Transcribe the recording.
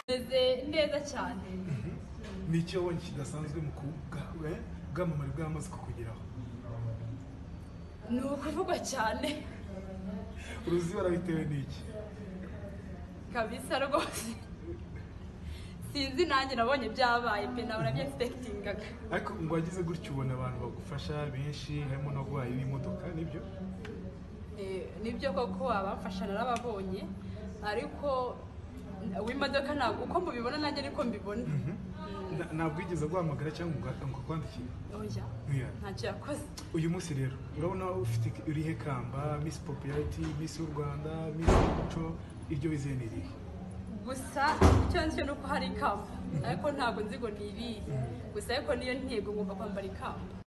meze neza cyane ni icyo wabonye kidasanzwe mu kubwa- eh, bwamamare bwamaze kukugeraho ni ukuvugwa cyane uruzi warabitewe n'iki kabisa rwose sinzi nanjye nabonye byabaye pe nawe nabyegispekitingaga ariko ngo wagize gutya ubona abantu bagufasha benshi harimo no guhaha n'imodoka nibyo Eh, nibyo koko abamfasha narababonye ariko w'imodoka ntabwo uko mubibona nanjye niko mbibona Na- ntabwo wigeze guhamagara cyangwa ngo- ngo kwandikire oya Oya. ntacyo yakoze uyu munsi rero urabona ufite urihe kamba misi popularity misi y'u rwanda misi umuco iryo wizeye ni irihe gusa icyo nzi cyo ni uko hari ikamba ariko ntabwo nzi ngo ni irihe gusa ariko niyo ntego ngomba kwambara ikamba